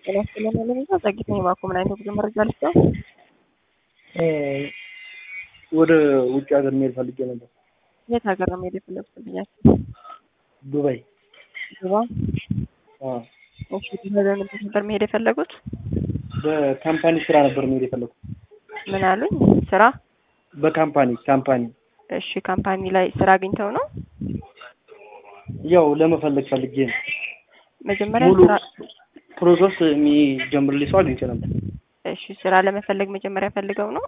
ጤና ይስጥልን ለሚዛ ዘግይታ የባኮ ምን አይነት ጉዞ መረጃ ልስጠው? ወደ ውጭ ሀገር መሄድ ፈልጌ ነበር። የት ሀገር ነው መሄድ የፈለጉት ብያቸው? ዱባይ። ዱባይ። አዎ። እሺ ዱባይ በምን ነበር መሄድ የፈለጉት? በካምፓኒ ስራ ነበር መሄድ የፈለኩት። ምን አሉኝ? ስራ? በካምፓኒ ካምፓኒ እሺ ካምፓኒ ላይ ስራ አግኝተው ነው? ያው ለመፈለግ ፈልጌ ነው። መጀመሪያ ሙሉ ስራ ፕሮሰስ የሚጀምርልኝ ሰው አግኝቼ ነበር። እሺ ስራ ለመፈለግ መጀመሪያ ፈልገው ነው